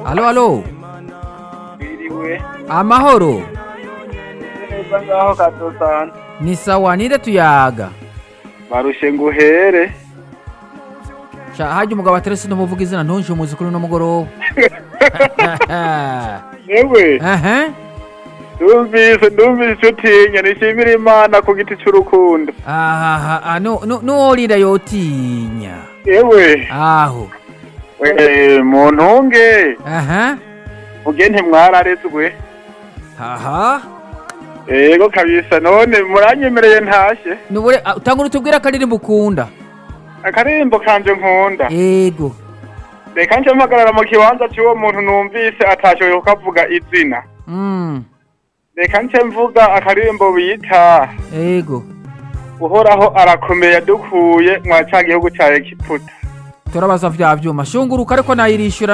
alo alo Biriwe. amahoro Neza ngaho kadosana. ni sawa ninde tuyaga Barushe nguhere. sha hajya umugabo aterese n'umuvuga izina ntunje umuzi kuri uno mugoroba Yewe, Aha. ndumvise ndumvise utinya nishimira Imana ku giti cy'urukundo. aha ah, no no nuworira yotinya Yewe, aho we mu ntunge aha muge ntimwararezwe. aha Ego kabisa none muranyemereye ntashe. nubure ah, utangura utubwira akaririmbo ukunda Akarimbo kanje nkunda. ego Reka nje mpagarara mu kibanza cy'uwo muntu numvise atashoboye kukavuga izina. mm Reka nje mvuga akarimbo bita ego uhoraho arakomeye yadukuye mwa ca gihugu ca Egiputa. turabaza vya vyuma shunguruka ariko nayirishura